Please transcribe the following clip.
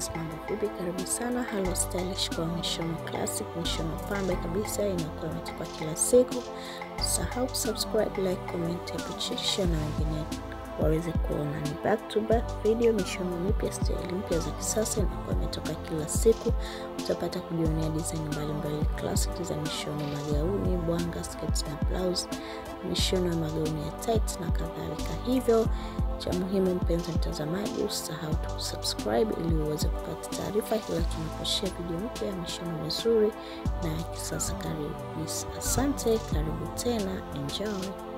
guys, mambo vipi? Karibu sana Halo Stylish kwa mishono classic, mishono pambe kabisa inakuwa imetoka kila siku. Usahau kusubscribe, like, comment, hapo chini share na wengine waweze kuona. Ni back to back video, mishono mipya, style mpya za kisasa inakuwa imetoka kila siku. Utapata kujionea design mbalimbali classic za mishono magauni, bwanga, sketi na blouse, mishono ya magauni ya tight na kadhalika. Hivyo cha muhimu mpenzi mtazamaji, usisahau tu kusubscribe ili uweze kupata taarifa kila tunaposhare video mpya ya mishono mizuri na ya kisasa. Karibu, asante, karibu tena, enjoy.